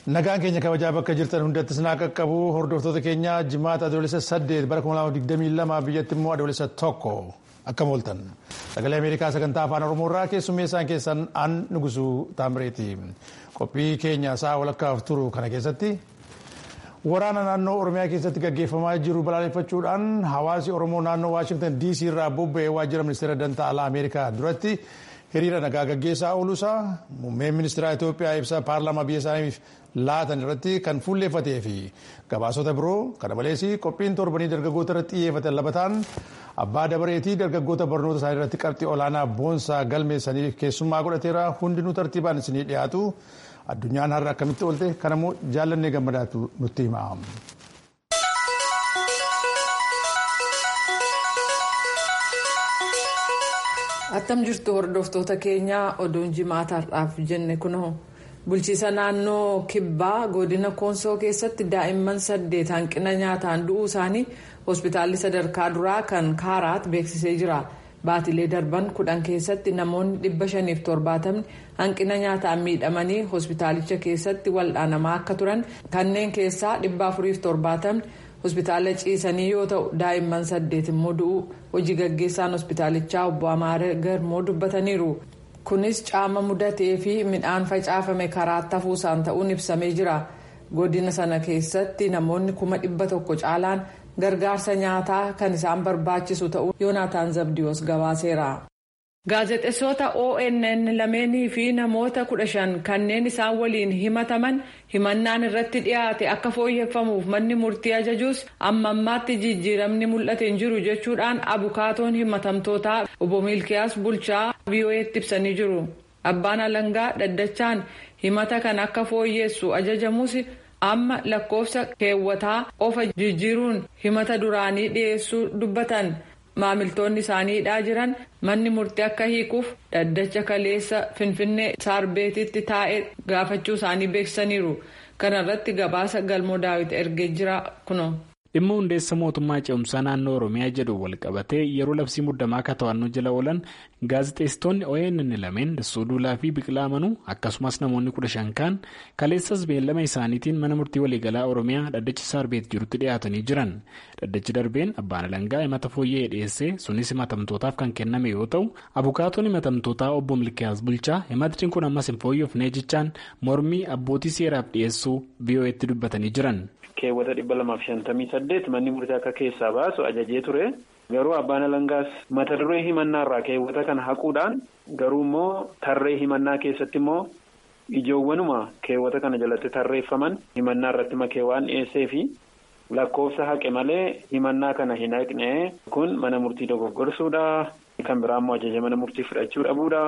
Nagaan keenya kabajaa bakka jirtan hundatti sinaa qaqqabu hordoftoota keenya jimaata adoolessa saddeet bara 2022 biyyatti immoo adoolessa tokko akkam ooltan sagalee ameerikaa sagantaa afaan oromoorraa keessummeessaan keessan an nugusuu taamireeti qophii keenya sa'a walakkaaf turu kana keessatti waraana naannoo oromiyaa keessatti gaggeeffamaa jiru balaaleffachuudhaan hawaasi oromoo naannoo waashingtan dc irraa bobba'ee waajjira ministeera dantaa alaa ameerikaa duratti hiriira nagaa gaggeessaa ooluusaa muummeen ministeera itoophiyaa ibsa paarlaamaa biyya isaaniif laatan irratti kan fuulleeffatee fi gabaasota biroo kana malees qophiin torbanii dargaggoota irratti xiyyeeffatan labataan abbaa dabareetii dargaggoota barnoota isaanii irratti qabxii olaanaa boonsaa galmeessanii keessummaa godhateera hundinuu tartiibaan isinii dhiyaatu addunyaan har'a akkamitti oolte kanammoo jaallannee gammadaatu nutti hima. attam jirtu hordoftoota keenyaa oduun jimaataadhaaf jenne kunoo bulchiisa naannoo kibbaa godina koonsoo keessatti daa'imman saddeet hanqina nyaataan du'uu isaanii hospitaalli sadarkaa duraa kan kaaraat beeksisee jira baatilee darban kudhan keessatti namoonni dhibba shaniif torbaatamni hanqina nyaataan miidhamanii hospitaalicha keessatti wal'aanamaa akka turan kanneen keessaa dhibba afuriif torbaatamni. hospitaala ciisanii yoo ta'u daa'imman saddeet immoo du'uu hojii gaggeessaan hospitaalichaa obbo Amaaree Garmoo dubbataniiru. Kunis caama mudatee fi midhaan facaafame karaa tafuusaan ta'uun ibsamee jira. Godina sana keessatti namoonni kuma dhibba tokko caalaan gargaarsa nyaataa kan isaan barbaachisu ta'uu Yoonaataan Zabdiyoos gabaaseera. Gaazexeessota ONN lameenii fi namoota kudha shan kanneen isaan waliin himataman himannaan irratti dhiyaate akka fooyyeffamuuf manni murtii ajajuus amma ammaatti jijjiiramni mul'ate hin jiru jechuudhaan abukaatoon himatamtootaa obbo Miilkiyaas Bulchaa VOA'tti ibsanii jiru. Abbaan alangaa dhaddachaan himata kan akka fooyyessu ajajamus amma lakkoofsa keewwataa qofa jijjiiruun himata duraanii dhiyeessuu dubbatan. maamiltoonni isaaniidhaa jiran manni murtii akka hiikuuf dhaddacha kaleessa finfinnee saarbeetitti taa'ee gaafachuu isaanii beeksisaniiru kana irratti gabaasa galmoo daawit ergee jira kuno. dhimma hundeessa mootummaa ce'umsaa naannoo oromiyaa jedhu walqabatee yeroo labsii muddamaa akka to'annoo jala oolan gaazexeessitoonni ONN lameen dassuu duulaa fi biqilaa manuu akkasumas namoonni kudha shan kaan kaleessas beellama isaaniitiin mana murtii waliigalaa oromiyaa dhaddacha saarbeet jirutti dhiyaatanii jiran dhaddachi darbeen abbaan alangaa himata fooyya'ee dhiyeessee sunis himatamtootaaf kan kenname yoo ta'u abukaatoon himatamtootaa obbo milkiyaas bulchaa himatni kun ammas hin fooyyofnee jechaan mormii abbootii seeraaf dhiyeessuu VOA'tti dubbatanii jiran. keewwata dhibba lamaaf shantamii saddeet manni murtii akka keessaa baasu ajajee ture garuu abbaan alangaas mata duree himannaa irraa keewwata kana haquudhaan garuu immoo tarree himannaa keessatti immoo ijoowwanuma keewwata kana jalatti tarreeffaman himannaa irratti makee waan dhiyeessee fi lakkoofsa haqe malee himannaa kana hin haqne kun mana murtii dogoggorsuudha kan biraa immoo ajaja mana murtii fudhachuu dhabuudha.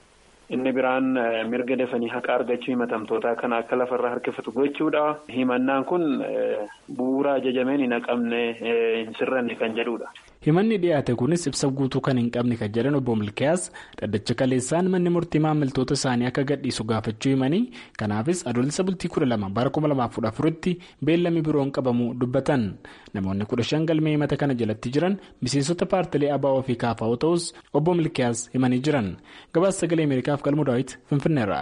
inni biraan mirga dafanii haqa argachuu himatamtootaa kana akka lafarraa harkifatu gochuudha. himannaan kun bu'uura ajajameen hin haqamne hin sirranne kan jedhudha. himanni dhiyaate kunis ibsa guutuu kan hin qabne kan jedhan obbo milkiyaas dhaddacha kaleessaan manni murtii maamiltoota isaanii akka gadhiisu gaafachuu himanii kanaafis adoolessa bultii kudha lama bara kuma lamaaf kudha afuritti beellamni biroon qabamu dubbatan namoonni kudha shan galmee himata kana jalatti jiran miseensota paartilee ABO fi KFO ta'us obbo milkiyaas himanii jiran gabaasa sagalee ameerikaaf galmoo daawit finfinneerra.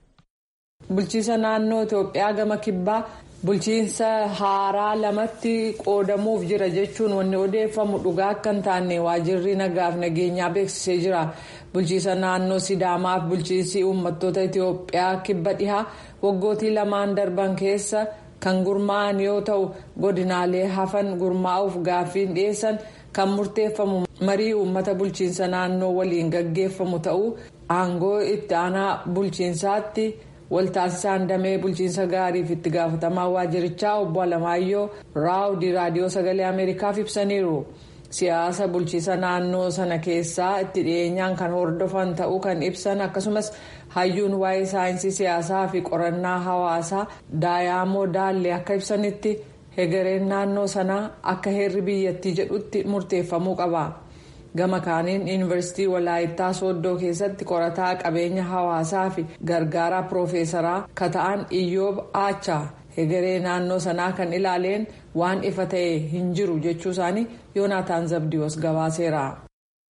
bulchiisa naannoo itoophiyaa gama kibbaa. bulchiinsa haaraa lamatti qoodamuuf jira jechuun wanni odeeffamu dhugaa akka hin taane waajirri nagaaf nageenyaa beeksisee jira bulchiisa naannoo sidaamaaf bulchiinsi uummattoota itiyoophiyaa kibba dhihaa waggootii lamaan darban keessa kan gurmaa'an yoo ta'u godinaalee hafan gurmaa'uuf gaaffiin dhiyeessan kan murteeffamu marii uummata bulchiinsa naannoo waliin gaggeeffamu ta'uu aangoo itti aanaa bulchiinsaatti. waltaasisaan damee bulchiinsa gaariif itti gaafatamaa waajirichaa obbo Alamaayyoo raawudii raadiyoo sagalee ameerikaaf ibsaniiru siyaasa bulchiisa naannoo sana keessaa itti dhiyeenyaan kan hordofan ta'uu kan ibsan akkasumas hayyuun waa'ee saayinsii siyaasaa fi qorannaa hawaasaa daayamoo daallee akka ibsanitti hegereen naannoo sanaa akka heerri biyyattii jedhutti murteeffamuu qaba. gama kaaniin yuunivarsiitii walaayittaa sooddoo keessatti qorataa qabeenya hawaasaa fi gargaaraa piroofeesaraa kata'an iyyoob aachaa hegeree naannoo sanaa kan ilaaleen waan ifa ta'e hin jiru jechuu isaanii yoonaataan zabdiyoos gabaaseera.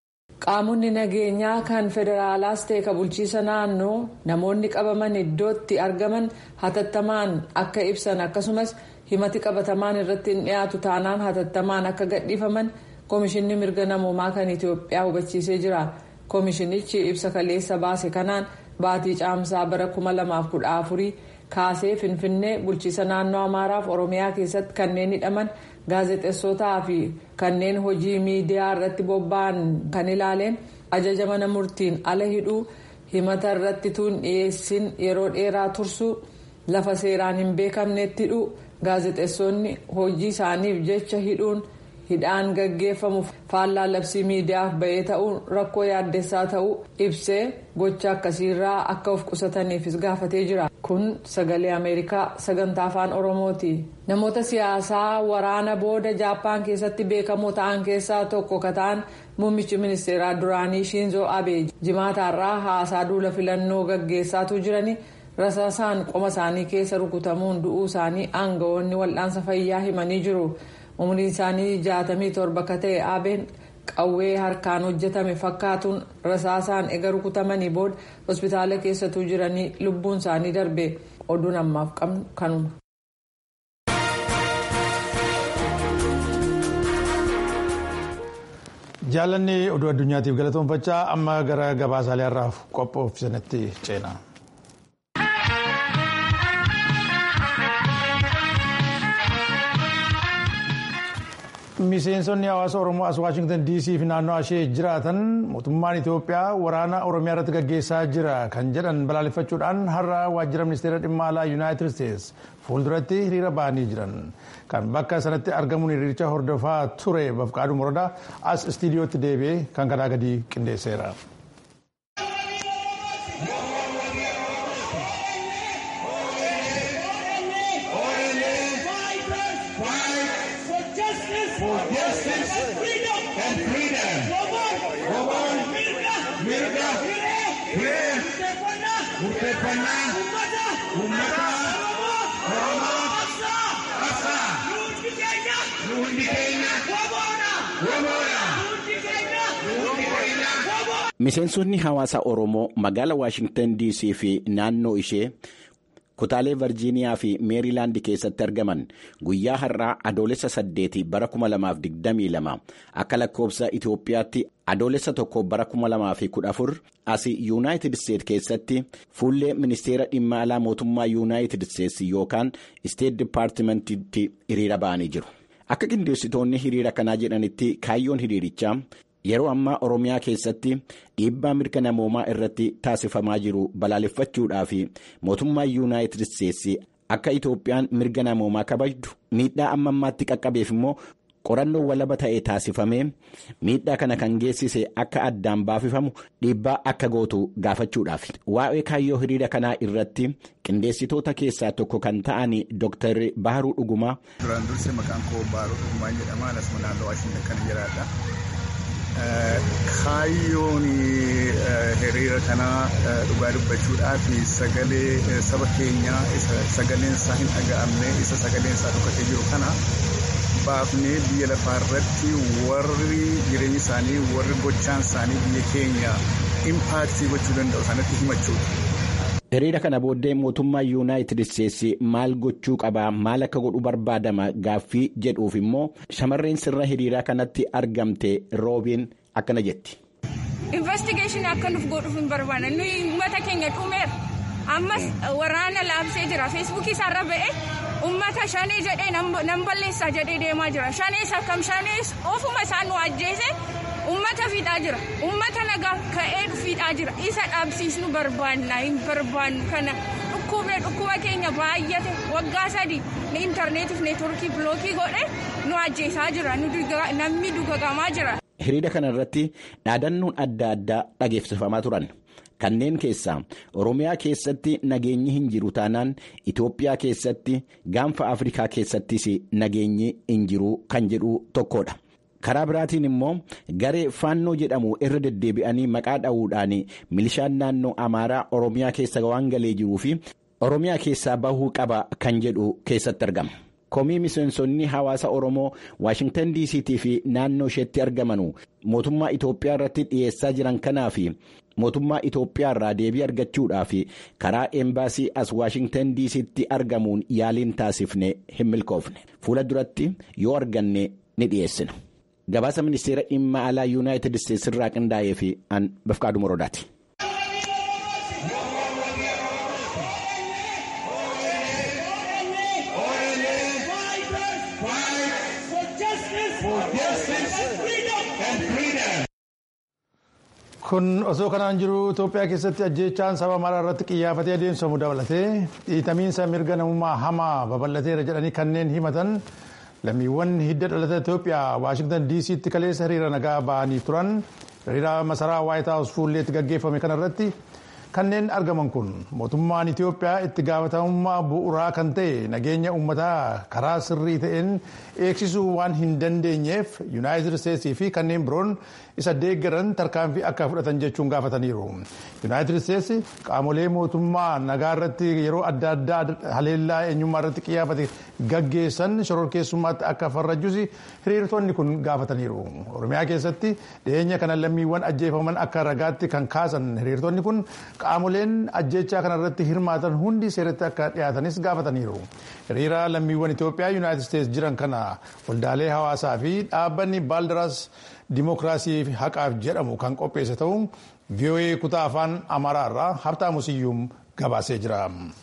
qaamonni nageenyaa kan federaalaas ta'e ka bulchiisa naannoo namoonni qabaman iddootti argaman hatattamaan akka ibsan akkasumas himati qabatamaan irratti hin dhiyaatu taanaan hatattamaan akka gadhiifaman koomishinni mirga namoomaa kan itiyoophiyaa hubachiisee jira koomishinichi ibsa kaleessa baase kanaan baatii caamsaa bara 2014 kaasee finfinnee bulchiisa naannoo amaaraaf oromiyaa keessatti kanneen hidhaman gaazexeessotaa fi kanneen hojii miidiyaa irratti bobba'an kan ilaaleen ajaja mana murtiin ala hidhuu himata irratti tuun dhiyeessin yeroo dheeraa tursuu lafa seeraan hin beekamnetti hidhuu gaazexeessonni hojii isaaniif jecha hidhuun hidhaan gaggeeffamu faallaa labsii miidiyaaf ba'ee ta'uun rakkoo yaaddessaa ta'uu ibsee gocha akkasiirraa akka of qusataniifis gaafatee jira kun sagalee ameerikaa sagantaa afaan oromooti namoota siyaasaa waraana booda jaappaan keessatti beekamoo ta'an keessaa tokko ka ta'an muummichi ministeeraa duraanii shiinzoo abee jimaataarraa haasaa duula filannoo gaggeessaatu jirani rasaasaan qoma isaanii keessa rukutamuun du'uu isaanii aangawoonni wal'aansa fayyaa himanii jiru. umriin isaanii jaatamii torba akka ta'e abeen qawwee harkaan hojjetame fakkaatuun rasaasaan ega rukutamanii booda hospitaala keessatuu jiranii lubbuun isaanii darbe oduun ammaaf qabnu kanuma. jaalanni oduu addunyaatiif galatoonfachaa amma gara gabaasaalee har'aaf qophoofsanitti ceena. miseensonni hawaasa oromoo as waashingtan dc fi naannoo ishee jiraatan mootummaan itiyoophiyaa waraana oromiyaa irratti gaggeessaa jira kan jedhan balaaleffachuudhaan har'a waajjira ministeera dhimma alaa yuunaayitid isteets fuulduratti hiriira ba'anii jiran kan bakka sanatti argamuun hiriiricha hordofaa ture bafqaaduu morodaa as istiidiyootti deebi'ee kan kanaa gadi qindeesseera. Miseensonni hawaasa Oromoo magaala Waashingtan DC fi naannoo ishee kutaalee Virjiiniyaa fi Meerilaand keessatti argaman guyyaa har'aa adoolessa saddeeti bara 2022 akka lakkoofsa Itoophiyaatti adoolessa tokko bara 2014 as Yuunaayitid Isteet keessatti fuullee ministeera dhimma alaa mootummaa Yuunaayitid Isteets yookaan Isteet Dipaartimentiitti hiriira ba'anii jiru. Akka qindeessitoonni hiriira kanaa jedhanitti kaayyoon hiriirichaa. Yeroo ammaa Oromiyaa keessatti dhiibbaa mirga namoomaa irratti taasifamaa jiru balaaleffachuudhaa fi mootummaa Yuunaayitid Isteetsi akka Itoophiyaan mirga namoomaa kabajdu miidhaa amma ammaatti qaqqabeef immoo qorannoo walaba ta'e taasifamee miidhaa kana kan geessise akka addaan baafifamu dhiibbaa akka gootu gaafachuudhaaf. Waa'ee kaayyoo hiriira kanaa irratti qindeessitoota keessaa tokko kan ta'an Dr. Baharuu Dhugumaa. Duraan dursee maqaan koo Baharuu Dhugumaa jedhama. Asuma naannoo Waashintan kan jiraadha. Kaayyoon hiriira kanaa dhugaa dubbachuudhaaf sagalee saba keenyaa isa sagaleen isaa hin dhaga'amne isa sagaleen isaa dhokatee jiru kana baafnee biyya lafaa irratti warri jireenya isaanii warri gochaan isaanii biyya keenya impaaktii gochuu danda'u sanatti himachuudha. hiriira kana booddee mootummaa yuunaayitid isteetsi maal gochuu qabaa maal akka godhu barbaadama gaaffii jedhuuf immoo shamarreen sirna hiriiraa kanatti argamte roobiin akkana jetti. investigeeshinii akka nuuf godhuuf hin barbaanne nuyi uummata keenya dhumeera ammas waraana laabsee jira feesbuukii isaarra ba'e uummata shanee jedhee nan balleessaa jedhee deemaa jira shanees akkam shanees ofuma isaan nu ajjeese. ummata fiixaa jira ummata nagaa ka'ee fiixaa jira isa dhaabsiisnu barbaanna hin barbaannu kana dhukkubne dhukkuba keenya baay'ate waggaa sadii ni intarneetiif neetworkii bilookii godhe nu ajjeesaa jira namni dugagamaa jira. hiriira kana irratti dhaadannoon adda addaa dhageessifamaa turan. kanneen keessaa oromiyaa keessatti nageenyi hin jiru taanaan itoophiyaa keessatti gaanfa afrikaa keessattis nageenyi hin jiru kan jedhu tokkodha. karaa biraatiin immoo garee faannoo jedhamu irra deddeebi'anii maqaa dha'uudhaan milishaan naannoo amaaraa oromiyaa keessa waan galee jiruu fi oromiyaa keessaa bahuu qaba kan jedhu keessatti argama. komii miseensonni hawaasa oromoo waashingtan dct fi naannoo isheetti argamanu mootummaa itoophiyaa irratti dhiyeessaa jiran kanaa fi mootummaa itoophiyaa irraa deebii argachuudhaaf karaa eembaasii as waashingtan dc'tti argamuun yaaliin taasifne hin milkoofne fuula duratti yoo arganne ni dhiyeessina. gabaasa ministeera dhimma alaa yuunaayitid isteetsi irraa qindaa'ee fi an bafqaaduu morodaati. kun osoo kanaan jiru itoophiyaa keessatti ajjeechaan saba maraa irratti xiyyeeffatee adeemsifamu dabalatee dhiitamiinsa mirga namummaa hamaa babal'ateera jedhanii kanneen himatan lammiiwwan hidda dhalata itoophiyaa waashingtan dc'tti kaleessa hiriira nagaa ba'anii turan hiriira masaraa waayit haawus fuulleetti gaggeeffame kanarratti kanneen argaman kun mootummaan itoophiyaa itti gaafatamummaa bu'uuraa kan ta'e nageenya uummataa karaa sirrii ta'een eegsisuu waan hin dandeenyeef yuunaayitid isteetsii fi kanneen biroon isa deeggaran tarkaanfii akka fudhatan jechuun gaafataniiru. yuunaayitid isteetsi qaamolee mootummaa nagaa irratti yeroo adda addaa haleellaa eenyummaa irratti xiyyeeffate gaggeessan shororkeessummaatti akka farrajjus hiriirtonni kun gaafataniiru. oromiyaa keessatti dhiyeenya kana lammiiwwan ajjeefaman akka ragaatti kan kaasan hiriirtonni kun qaamoleen ajjechaa kanarratti hirmaatan hundi seeratti akka dhiyaatanis gaafataniiru. hiriira lammiiwwan itoophiyaa yuunaayitid isteetsi jiran kana waldaalee hawaasaa fi dhaabbanni baaldaraas dimookiraasii fi haqaaf jedhamu kan qopheesse ta'uu voa kutaa afaan amaaraa irraa habtaamu siyyuum gabaasee jira.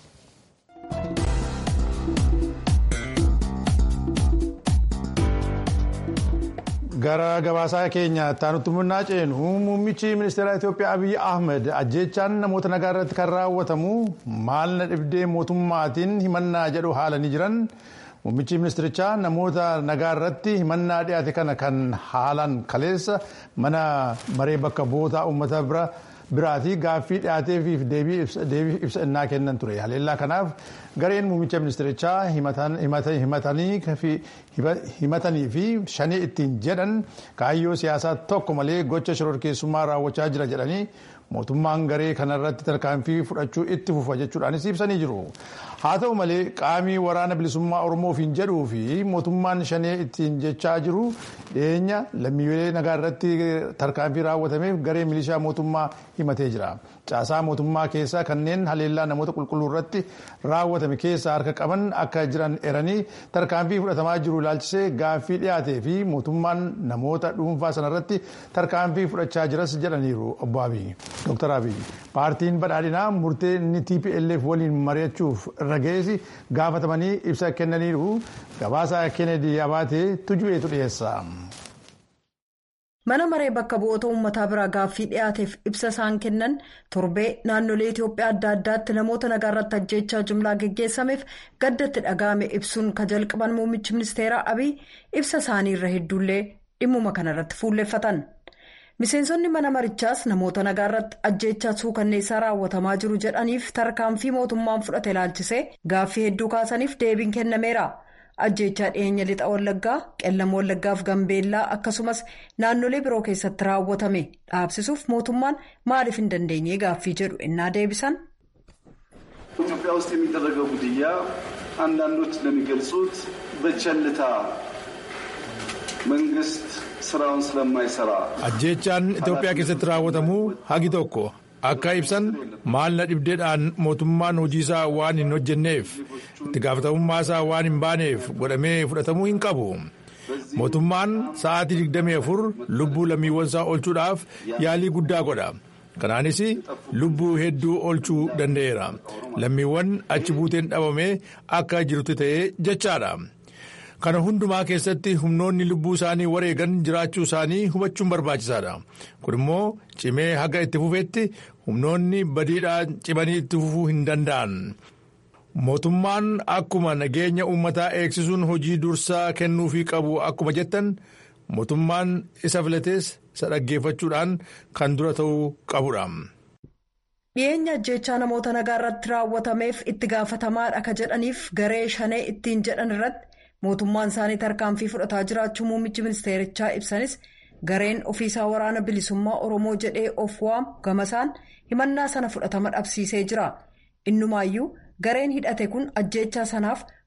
gara gabaasaa keenya taanutti munnaa ceenu muummichi ministeera itoophiyaa abiy ahmed ajjeechaan namoota nagaa irratti kan raawwatamu maal na dhibdee mootummaatiin himannaa jedhu haalanii jiran. Muummichi ministirichaa namoota nagaa irratti himannaa dhiyaate kana kan haalan kaleessa mana maree bakka bu'oota uummata biraati gaaffii dhiyaateefi deebii ibsa innaa kennan ture. Haleellaa kanaaf gareen muummicha ministirichaa himatanii fi shanii ittiin jedhan kaayyoo siyaasaa tokko malee gocha shororkeessummaa raawwachaa jira jedhanii mootummaan garee kanarratti tarkaanfii fudhachuu itti fufa jechuudhaanis ibsanii jiru. haa ta'u malee qaamii waraana bilisummaa oromoof hin jedhuu fi mootummaan shanee ittiin jechaa jiru dhiyeenya lammiilee nagaa irratti tarkaanfii raawwatameef garee milishaa mootummaa himatee jira. caasaa mootummaa keessaa kanneen haleellaa namoota qulqulluu irratti raawwatame keessaa harka qaban akka jiran eranii tarkaanfii fudhatamaa jiru ilaalchisee gaaffii dhiyaatee fi mootummaan namoota dhuunfaa sanarratti tarkaanfii fudhachaa jiras jedhaniiru obbo Abiy. Dr. Abiy paartiin badhaadhinaa murtee inni TPLF waliin mari'achuuf irra geessi gaafatamanii ibsa kennaniiru gabaasa Kennedy Abaatee tujubeetu dhiyeessa. mana maree bakka bu'oota uummataa biraa gaaffii dhiyaateef ibsa isaan kennan torbee naannolee itiyoophiyaa adda addaatti namoota nagaa irratti ajjeechaa jumlaa geggeessameef gaddatti dhaga'ame ibsuun ka jalqaban muummichi ministeeraa abiy ibsa isaanii irra hedduullee dhimmuma kanarratti fuulleeffatan miseensonni mana marichaas namoota nagaa irratti ajjeechaa suukanneessaa raawwatamaa jiru jedhaniif tarkaanfii mootummaan fudhate ilaalchisee gaaffii hedduu kaasaniif deebiin kennameera. ajjeechaa dhiyeenya lixa wallaggaa qellama wallaggaaf gambeellaa akkasumas naannolee biroo keessatti raawwatame dhaabsisuuf mootummaan maaliif hin dandeenye gaaffii jedhu innaa deebisan. ኢትዮጵያ ውስጥ የሚደረገው ግድያ አንዳንዶች እንደሚገልጹት በቸልታ መንግስት ስራውን ስለማይሰራ ajjeechaan itoophiyaa keessatti raawwatamu hagi tokko akka ibsan maal na dhibdeedhaan mootummaan hojiisaa waan hin hojjenneef itti gaafatamummaasaa waan hin baaneef godhamee fudhatamuu hin qabu mootummaan sa'aatii 24 lubbuu lammiiwwansaa oolchuudhaaf yaalii guddaa godha kanaanis lubbuu hedduu oolchuu danda'eera lammiiwwan achi buuteen dhabame akka jirutti ta'ee jechaadha. kana hundumaa keessatti humnoonni lubbuu isaanii wareegan jiraachuu isaanii hubachuun barbaachisaadha kun immoo cimee haga itti fufetti humnoonni badiidhaan cimanii itti fufuu hin danda'an mootummaan akkuma nageenya uummataa eegsisuun hojii dursaa kennuufii qabu akkuma jettan mootummaan isa filatees isa dhaggeeffachuudhaan kan dura ta'uu qabudha. dhiyeenya ajjeechaa namoota nagaa irratti raawwatameef itti gaafatamaadha ka jedhaniif garee shanee ittiin jedhan irratti. mootummaan isaanii tarkaanfii fudhataa jiraachuu muummichi ministeerichaa ibsanis gareen ofiisaa waraana bilisummaa oromoo jedhee of waamu gamasaan himannaa sana fudhatama dhabsiisee jira innumaayyuu gareen hidhate kun ajjeechaa sanaaf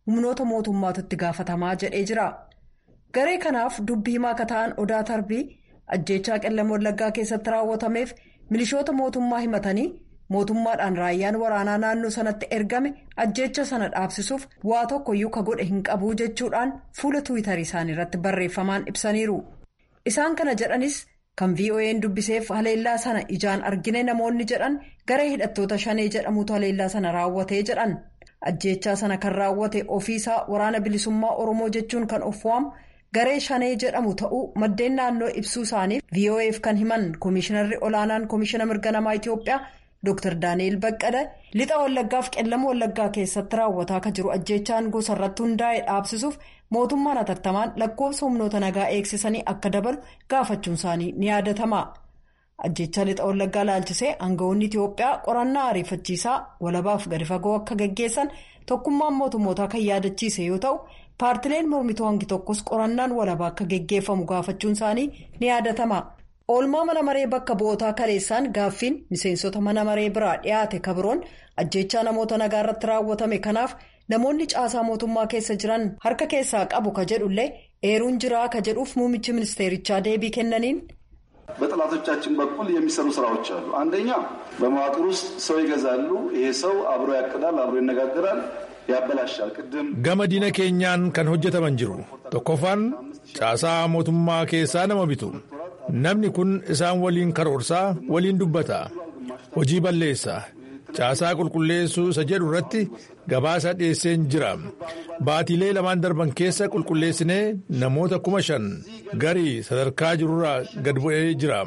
humnoota mootummaatu itti gaafatamaa jedhee jira. Garee kanaaf dubbii himaa akka ta'an odaa tarbii ajjeechaa qellem wallaggaa keessatti raawwatameef milishoota mootummaa himatanii mootummaadhaan raayyaan waraanaa naannoo sanatti ergame ajjeecha sana dhaabsisuuf waa tokkoyyuu ka godhe hin qabu jechuudhaan fuula tuwitarii isaanii irratti barreeffamaan ibsaniiru. Isaan kana jedhanis kan VOA'n dubbiseef haleellaa sana ijaan argine namoonni jedhan garee hidhattoota shanee jedhamutu haleellaa sana raawwatee jedhan. Ajjeechaa sana kan raawwate ofiisaa waraana bilisummaa Oromoo jechuun kan of waamu garee shanee jedhamu ta'uu maddeen naannoo ibsuu isaaniif VOA'f kan himan Komishinarri olaanaan Komishina mirga namaa Itiyoophiyaa Dr. Daani'el Baqqala lixa wallaggaaf qellama wallaggaa keessatti raawwataa kan jiru ajjeechaan gosa irratti hundaa'e dhaabsisuuf mootummaan hatattamaan lakkoofsa humnoota nagaa eegsisanii akka dabalu gaafachuun isaanii ni yaadatama. Ajjeechaa lixa wallaggaa laalchisee aangawoonni Itiyoophiyaa qorannaa ariifachiisaa walabaaf gadi fagoo akka gaggeessan tokkummaan mootummootaa kan yaadachiise yoo ta'u paartileen mormituu hangi tokkos qorannaan walabaa akka gaggeeffamu gaafachuun isaanii ni yaadatama. oolmaa mana maree bakka bu'ootaa kaleessaan gaaffiin miseensota mana maree biraa dhiyaate kabiroon ajjeechaa namoota nagaa irratti raawwatame kanaaf namoonni caasaa mootummaa keessa jiran harka keessaa qabu ka jedhullee eeruun jiraa ka jedhuuf muummichi ministeerichaa deebii kennaniin. በጠላቶቻችን በኩል የሚሰሩ ስራዎች አሉ። አንደኛ በመዋቅር ውስጥ ሰው ይገዛሉ። ይሄ ሰው አብሮ ያቅዳል፣ አብሮ ይነጋገራል፣ ያበላሻል። ቅድም gama diina keenyaan kan hojjetaman jiru tokkoffaan caasaa mootummaa keessaa nama bitu namni kun isaan waliin karoorsaa waliin dubbata hojii balleessa caasaa qulqulleessuu isa jedhu irratti gabaasa dhiyeesseen jira baatiilee lamaan darban keessa qulqulleessinee namoota kuma shan garii sadarkaa jirurraa gad bu'ee jira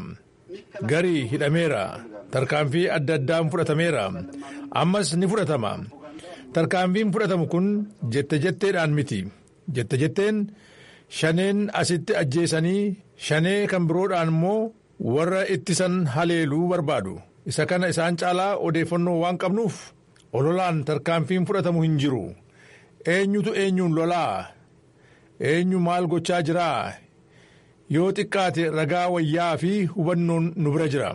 garii hidhameera tarkaanfii adda addaan fudhatameera ammas ni fudhatama tarkaanfiin fudhatamu kun jette jetteedhaan miti jette jetteen shaneen asitti ajjeesanii shanee kan biroodhaan immoo warra ittisan haleeluu barbaadu isa kana isaan caalaa odeeffannoo waan qabnuuf ololaan tarkaanfiin fudhatamu hin jiru eenyutu eenyuun lolaa eenyu maal gochaa jiraa yoo xiqqaate ragaa wayyaa fi hubannoon nu bira jira.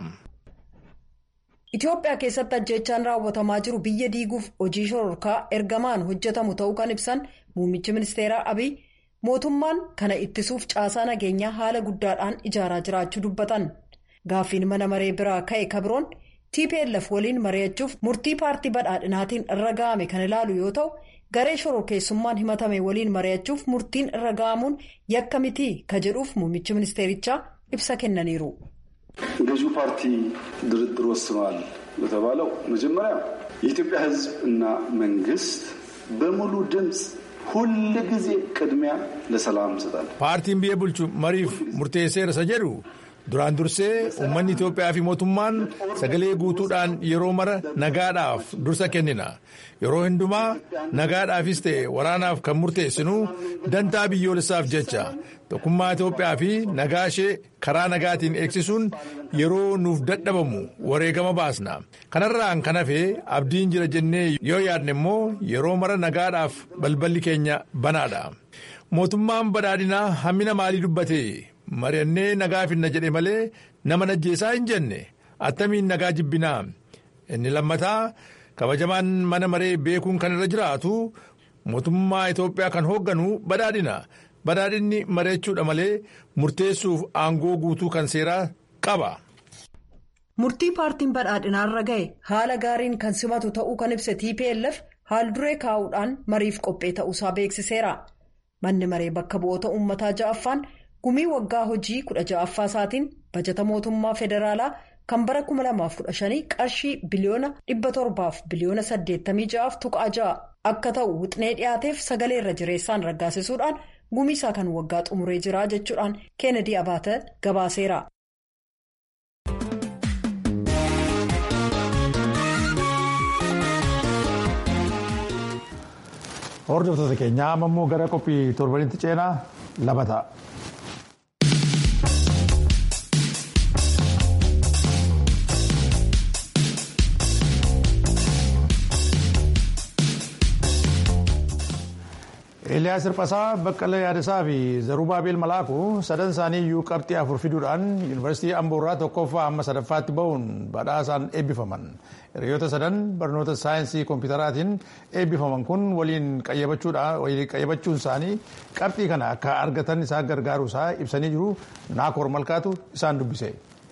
Itoophiyaa keessatti ajjeechaan raawwatamaa jiru biyya diiguuf hojii shororkaa ergamaan hojjetamu ta'uu kan ibsan muummichi ministeeraa Abiy mootummaan kana ittisuuf caasaa nageenyaa haala guddaadhaan ijaaraa jiraachuu dubbatan gaaffiin mana maree biraa ka'e kabiroon TPLF waliin mari'achuuf murtii paartii badhaadhinaatiin irra ga'ame kan ilaalu yoo ta'u garee shororkeessummaan himatame waliin mari'achuuf murtiin irra ga'amuun yakka mitii ka jedhuuf muummichi ministeerichaa ibsa kennaniiru. ገዢው ፓርቲ ድርድር ወስኗል በተባለው መጀመሪያ የኢትዮጵያ ሕዝብ እና መንግስት በሙሉ ድምፅ ሁል ጊዜ ቅድሚያ ለሰላም ይሰጣል። paartiin biyya bulchu mariif murteesseera isa jedhu duraan dursee uummanni Itoophiyaa fi mootummaan sagalee guutuudhaan yeroo mara nagaadhaaf dursa kennina yeroo hundumaa nagaadhaafis ta'e waraanaaf kan murteessinu dantaa biyyoolessaaf jecha tokkummaa Itoophiyaa fi nagaa ishee karaa nagaatiin eegsisuun yeroo nuuf dadhabamu wareegama baasna kanarraan kan hafe abdiin jira jennee yoo yaadne immoo yeroo mara nagaadhaaf balballi keenya banaadha mootummaan badhaadhinaa hammina maalii dubbate mari'annee nagaa finna jedhe malee nama najjeesaa hin jenne attamiin nagaa jibbinaa inni lammataa kabajamaan mana maree beekuun kan irra jiraatu mootummaa Itoophiyaa kan hoogganu badhaadhina badhaadhinni mari'achuudha malee murteessuuf aangoo guutuu kan seeraa qaba. Murtii paartiin badhaadhinaarra ga'e haala gaariin kan simatu ta'uu kan ibse TPLF haal duree kaa'uudhaan mariif qophee ta'uusaa beeksiseera. Manni maree bakka bu'oota uummataa ja'affaan gumii waggaa hojii kudha ja'affaa isaatiin bajata mootummaa federaalaa kan bara 2015 qarshii biliyoona 700 biliyoona 86 tuqaa ja'a akka ta'u wixnee dhiyaateef sagalee irra jireessaan raggaasisuudhaan gumii isaa kan waggaa xumuree jira jechuudhaan keenedii abaata gabaaseera. Hordoftoota keenyaa amma immoo gara qophii torbanitti ceenaa lama ta'a. Eeliyaas Hirphasaa Baqqalee Yaadasaa fi Zarubaabeel Malaaku sadan isaanii iyyuu qabxii afur fiduudhaan yuunivarsiitii Amboorraa tokkoffaa amma sadaffaatti bahuun badhaasaan eebbifaman. hiriyoota sadan barnoota saayinsii kompiitaraatiin eebbifaman kun waliin qayyabachuun isaanii qabxii kana akka argatan isaan gargaaruu isaa ibsanii jiru naakoor malkaatu isaan dubbise.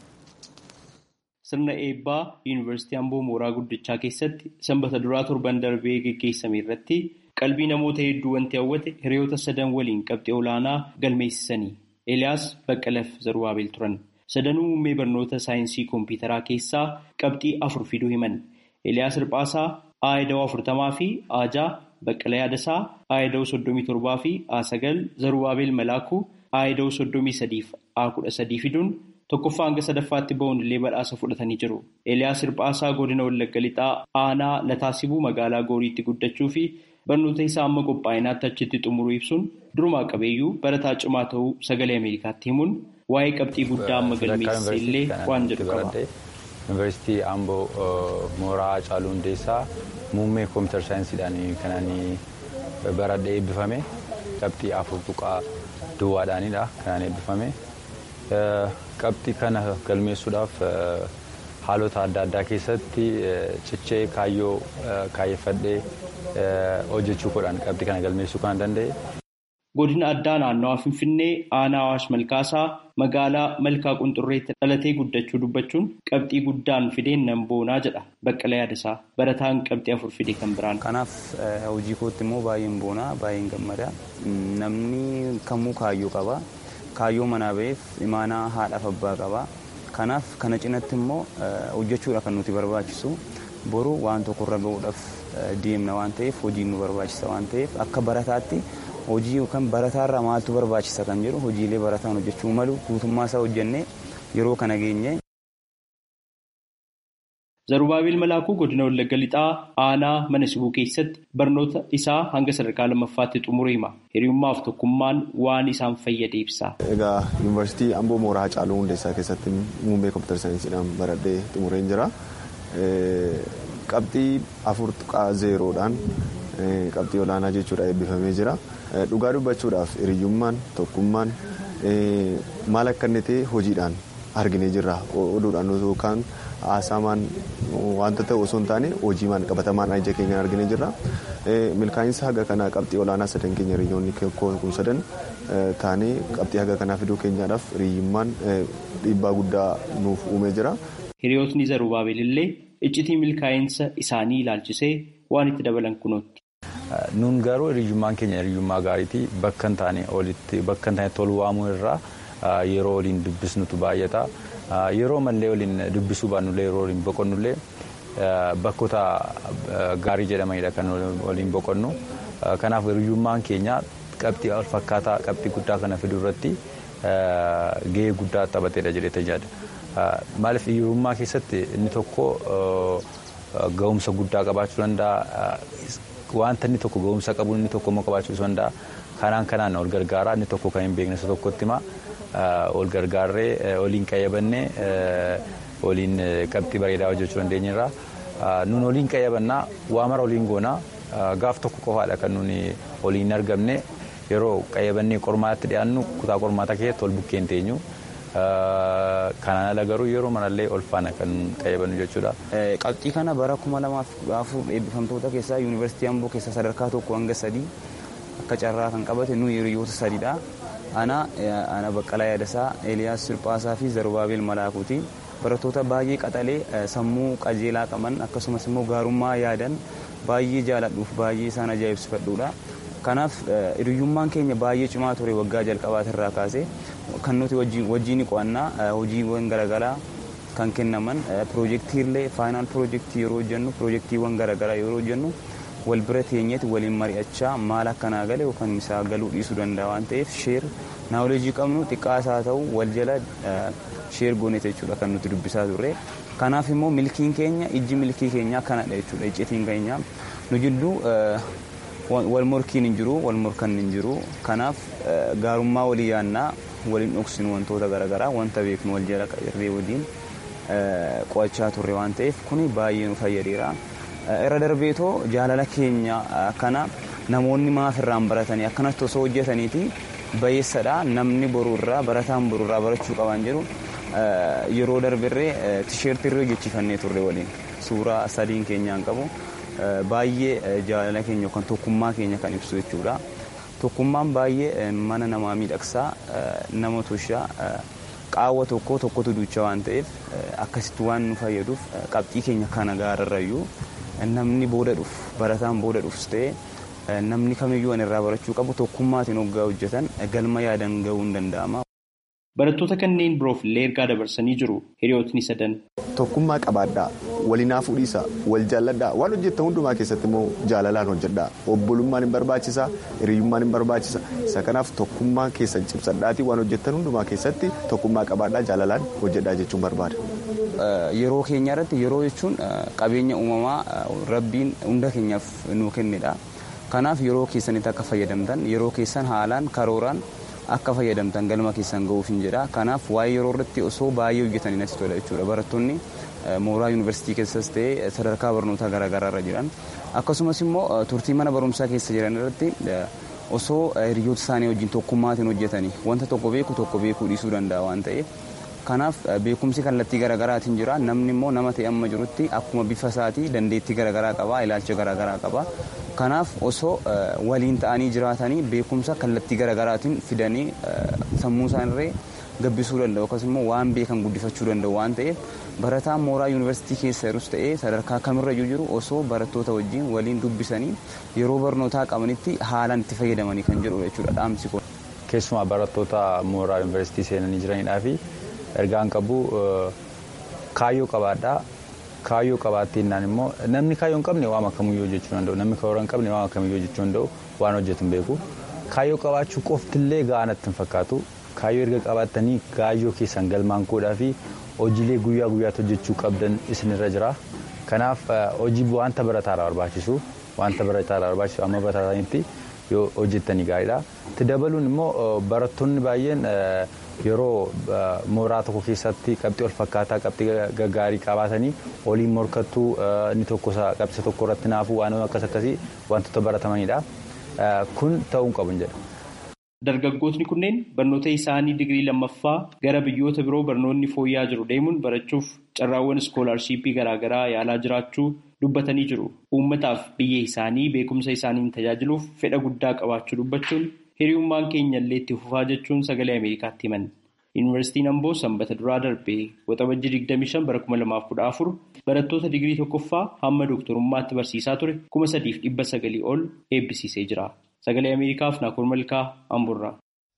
Sirna eebbaa Yuunivarsiitii Amboo Mooraa Guddichaa keessatti sanbata duraa torban darbee geggeessame irratti qalbii namoota hedduu wanti hawwate hiriyoota sadan waliin qabxii olaanaa galmeessisanii Eeliyaas Baqqalaf Zarubaabel turan. Sadanuu muummee barnoota saayinsii kompiitaraa keessaa qabxii afur fiduu himan. Eeliyaas Hirphaasaa Aayidawoo afurtamaa fi Aajaa Baqqala Yaadasaa Aayidawoo soddomii torbaa fi A9 Zarubaabel Malaakuu Aayidawoo soddomii sadiif A kudha sadii fiduun tokkoffaa hanga sadaffaatti ba'uun illee badhaasa fudhatanii jiru. Eeliyaas Hirphaasaa godina Wallagga Lixaa aanaa Lataasibuu magaalaa Gooriitti guddachuu fi barnoota isaa amma qophaa'inaatti achitti xumuruu ibsuun durumaa qabeeyyuu barataa cimaa ta'uu sagalee Ameerikaatti himuun waa'ee qabxii guddaa amma galmeessise illee waan jedhu qaba. Yuunivarsiitii Amboo Mooraa Hacaaluu Hundeessaa muummee kompiitara saayinsiidhaan kan baradhee eebbifame qabxii afur tuqaa duwwaadhaanidha kan eebbifame. Qabxii kana galmeessuudhaaf haalota adda addaa keessatti cichee kaayyoo kaayyeffadhee hojjechuu godhan qabxii kana galmeessuu kan danda'e. Godina addaa naannawaa Finfinnee aanaa Awaash Malkaasaa magaalaa Malkaa Qunxurreetti dhalatee guddachuu dubbachuun qabxii guddaan fideen nan boonaa jedha Baqqala Yaadasaa barataan qabxii afur fide kan biraan. Kanaaf hojii kootti immoo baay'een boonaa baay'een gammada. Namni kamuu kaayyoo qaba. Kaayyoo manaa ba'eef imaanaa haadhaaf abbaa qaba. Kanaaf kana cinatti immoo hojjechuudha kan nuti barbaachisu. Boru waan tokkorra gahuudhaaf deemna waan ta'eef hojiin nu barbaachisa waan ta'eef akka barataatti hojii yookaan barataarraa maaltu barbaachisa kan jedhu hojiilee barataan hojjechuu malu guutummaa isaa hojjennee yeroo kana geenye. Zarubaabel Malaakuu godina Wallagga Lixaa aanaa mana sibuu keessatti barnoota isaa hanga sadarkaa lammaffaatti xumuree hima. Hiriyummaaf tokkummaan waan isaan fayyade ibsa. Egaa yuunivarsiitii Amboo Mooraa Hacaaluu Hundeessaa keessatti muummee kompiitara saayinsiidhaan baradhee xumureen jira. Qabxii afur tuqaa zeeroodhaan qabxii olaanaa jechuudha eebbifamee jira. Dhugaa dubbachuudhaaf hiriyyummaan tokkummaan maal akka inni ta'e hojiidhaan arginee jirra. Oduudhaan yookaan haasamaan wanta ta'u osoo hin taane hojiimaan qabatamaan ija keenyaan arginee jirra. Milkaa'insa haga kanaa qabxii olaanaa sadan keenya hiriyyoonni kun sadan taanee qabxii haga kanaa fiduu keenyaadhaaf hiriyyummaan dhiibbaa guddaa nuuf uumee jira. Hiriyootni Zarubaabel illee iccitii milkaa'insa isaanii ilaalchisee waan itti dabalan kunootti. Nuun garuu hiriyyummaan keenya hiriyyummaa gaariiti bakka hin taane olitti bakka hin taane tolu waamuu irraa yeroo waliin dubbisnutu baay'ata. Yeroo mallee waliin dubbisuu baannullee yeroo waliin boqonnullee bakkoota gaarii jedhamanidha kan waliin boqonnu. Kanaaf hiriyyummaan keenya qabxii wal fakkaataa qabxii guddaa kana fiduu irratti gahee guddaa taphateedha jedhee tajaajila. Maaliif hiriyyummaa keessatti inni tokko ga'umsa guddaa qabaachuu danda'a. Wanta inni tokko ga'umsa qabu inni tokko immoo qabaachuu danda'a. Kanaan kanaan ol gargaaraa inni tokko kan hin beekne isa tokkotti himaa ol gargaarree waliin qayyabannee waliin qabxii bareedaa hojjechuu dandeenyerra. Nuun waliin qayyabannaa waa mara waliin goonaa gaaf tokko qofaadha kan nuuni waliin argamne yeroo qayyabannee qormaatti dhiyaannu kutaa qormaataa keessatti wal bukkeen teenyu. Kanaan ala garuu yeroo manallee ol faana kan qayyabannu jechuudha. Qabxii kana bara kuma lamaaf afur eebbifamtoota keessaa yuunivarsiitii Amboo keessaa sadarkaa tokko hanga sadii akka carraa kan qabate nuyi hiriyoota sadiidha. Ana ana Baqqalaa Yaadasaa, Eeliyaas Sirphaasaa fi Zarubaabel Malaakuuti. Barattoota baay'ee qaxalee sammuu qajeelaa qaban akkasumas immoo gaarummaa yaadan baay'ee jaaladhuuf baay'ee isaan ajaa'ibsifadhuudha. Kanaaf hiriyyummaan keenya baay'ee cimaa ture waggaa jalqabaatirraa kaasee kan nuti wajjin qo'annaa hojiiwwan garaagaraa kan kennaman piroojeektiilee faayinaal piroojeektii yeroo hojjennu piroojeektiiwwan garaagaraa yeroo hojjennu wal bira teenyeeti waliin mari'achaa maal akkanaa gale yookaan isaa galuu dhiisuu danda'a waan ta'eef sheer naawolejii qabnu xiqqaas haa ta'u wal jala sheer gooneet jechuudha kan nuti dubbisaa turre. Kanaaf immoo milkiin keenya ijji milkii keenyaa kanadha jechuudha iccitiin keenya nu jidduu wal morkiin hin jiru wal morkan hin jiru kanaaf gaarummaa walii yaannaa waliin dhoksinu wantoota garaagaraa wanta beeknu wal jala irree waliin qo'achaa turre waan ta'eef kuni baay'ee nu fayyadeera. Irra darbeetoo jaalala keenya kana namoonni maaf irraan baratanii akkanatti osoo hojjetaniiti bayeessadha namni boruurraa barataan boruurraa barachuu qaban jedhu yeroo darbirree tisheertii irra hojjechiifannee turre waliin. suuraa sadiin keenyaan qabu baay'ee jaalala keenya yookaan tokkummaa keenya kan ibsu jechuudha. Tokkummaan baay'ee mana namaa miidhagsaa nama toshaa qaawwa tokko tokkotu duucha waan ta'eef akkasitti waan nu fayyaduuf qabxii keenya kana gaararrayyuu namni booda dhufu barataan booda dhufus ta'e namni kamiyyuu an irraa barachuu qabu tokkummaatiin hoggaa hojjetan galma yaadan ga'uu hin danda'ama. Barattoota kanneen biroof illee ergaa dabarsanii jiru hiriyootni sadan. Tokkummaa qabaadhaa walinaa fuudhiisa wal jaalladhaa waan hojjettan hundumaa keessatti immoo jaalalaan hojjedhaa obbolummaan hin barbaachisa hiriyyummaan hin barbaachisa isa kanaaf tokkummaa keessan cimsadhaatii waan hojjettan hundumaa keessatti tokkummaa qabaadhaa jaalalaan hojjedhaa jechuun barbaada. Yeroo keenya irratti yeroo jechuun qabeenya uumamaa rabbiin hunda keenyaaf nuu kennedha. Kanaaf yeroo keessanitti akka fayyadamtan yeroo keessan haalaan karooraan akka fayyadamtan galma keessan ga'uuf hin jedha. Kanaaf waa'ee yeroo irratti osoo baay'ee hojjetanii natti tola jechuudha. Barattoonni mooraa yuunivarsiitii keessas ta'ee sadarkaa barnootaa garaagaraa irra jiran akkasumas immoo turtii mana barumsaa keessa jiran irratti osoo hiriyoota isaanii wajjin tokkummaatiin hojjetanii wanta tokko beeku tokko beekuu dhiisuu danda'a waan ta'eef. Kanaaf beekumsi kallattii garaagaraatiin jira namni immoo nama ta'e amma jirutti akkuma bifa isaatii dandeettii garaagaraa qaba ilaalcha garaagaraa qaba. Kanaaf osoo waliin ta'anii jiraatanii beekumsa kallattii garaagaraatiin fidanii sammuu isaanirree gabbisuu danda'u akkasumas immoo waan beekan guddifachuu danda'u waan ta'eef barataan mooraa yuunivarsiitii keessa jirus ta'ee sadarkaa kamirrayyuu jiru osoo barattoota wajjin waliin dubbisanii yeroo barnootaa qabanitti haalaan itti fayyadamanii kan jedhudha jechuudha dhaamsi kun. Keessumaa barattoota mooraa yuunivarsiitii seenanii jiranidhaa fi ergaan qabu kaayyoo qabaadhaa. Kaayyoo qabaattiinnaan immoo namni kaayyoo hin qabne waan akkamiyyuu hojjechuu danda'u namni karoora hin qabne waan akkamiyyuu hojjechuu danda'u waan hojjetu hin beeku. Kaayyoo qabaachuu qoftillee gahaa natti hin fakkaatu. Kaayyoo erga qabaattanii kaayyoo keessan galmaan godhaa fi hojiilee guyyaa guyyaatti hojjechuu qabdan isinirra jira. Kanaaf hojii wanta barataadha barbaachisu wanta barataadha barbaachisu amma baratanitti yoo hojjettanii gaariidha. Itti dabaluun immoo barattoonni baay'een yeroo mooraa tokko keessatti qabxii wal fakkaataa qabxii gaggaarii qabaatanii waliin morkattuu inni tokko qabxii tokko irratti naafuu waan akkas akkasii wantoota baratamanidha. Kun ta'uu hin qabu jedha. Dargaggootni kunneen barnoota isaanii digirii lammaffaa gara biyyoota biroo barnoonni fooyya'aa jiru deemuun barachuuf carraawwan iskoolaarshiippii garaagaraa yaalaa jiraachuu dubbatanii jiru. Uummataaf biyya isaanii beekumsa isaaniin tajaajiluuf fedha guddaa qabaachuu dubbachuun hiriyummaan keenya illee itti fufaa jechuun sagalee Ameerikaatti himan. Yuunivarsiitiin Amboo sanbata duraa darbee waxabajjii 25 bara 2014 barattoota digirii tokkoffaa hamma dooktorummaatti barsiisaa ture 3,900 ol eebbisiisee jira. Sagalee Ameerikaaf Naakoor Malkaa Amboorraa.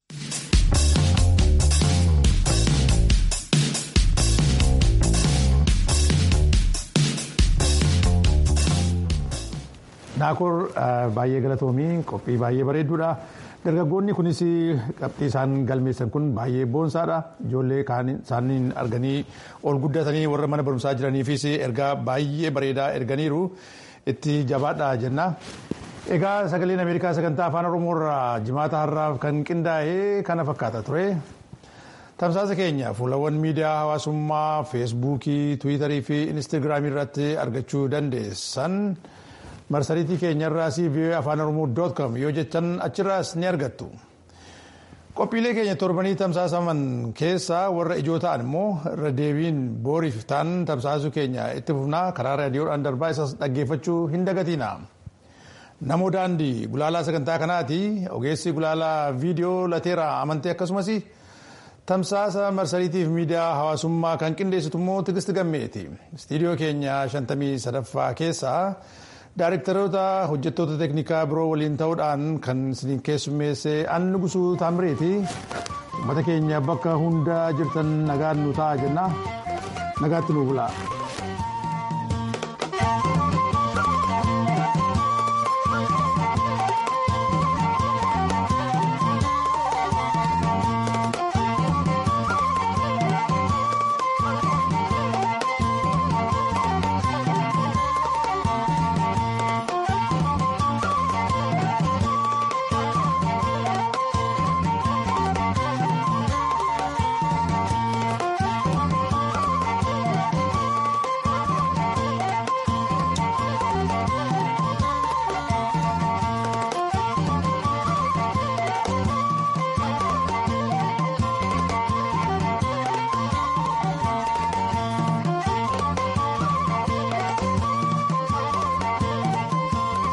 Naakoor baay'ee galatoomii qophii baay'ee bareedduudha. Dargaggoonni kunis qabxii isaan galmeessan kun baay'ee boonsaadha. Ijoollee isaaniin arganii ol guddatanii warra mana barumsaa jiraniifis ergaa baay'ee bareedaa erganiiru itti jabaadha jenna. Egaa sagaleen Ameerikaa sagantaa afaan Oromoo irraa jimaata har'aaf kan qindaa'e kana fakkaata ture. Tamsaasa keenya fuulawwan miidiyaa hawaasummaa feesbuukii, tiwiitarii fi inistigraamii irratti argachuu dandeessan. marsariitii keenyarraas vii'oo afaan oromoo doot com yoo jechan achirraas ni argattu. Qophiilee keenya torbanii tamsaasaman keessaa warra ijoo ta'an immoo irra deebiin booriif ta'an tamsaasuu keenya itti fufnaa karaa raadiyoodhaan darbaa isas dhaggeeffachuu hin dagatiina. Namoo daandii gulaalaa sagantaa kanaati ogeessi gulaalaa viidiyoo lateeraa amantee akkasumas tamsaasa marsariitiif miidiyaa hawaasummaa kan qindeessitu immoo tigisti gammeeti. Istiidiyoo keenya shantamii sadaffaa keessaa. Daarektaroota hojjettoota teeknikaa biroo waliin ta'uudhaan kan isin keessummeesse Anni Gusuu Taamireeti. Uummata keenya bakka hunda jirtan nagaan nu ta'a jenna. Nagaatti nu bulaa.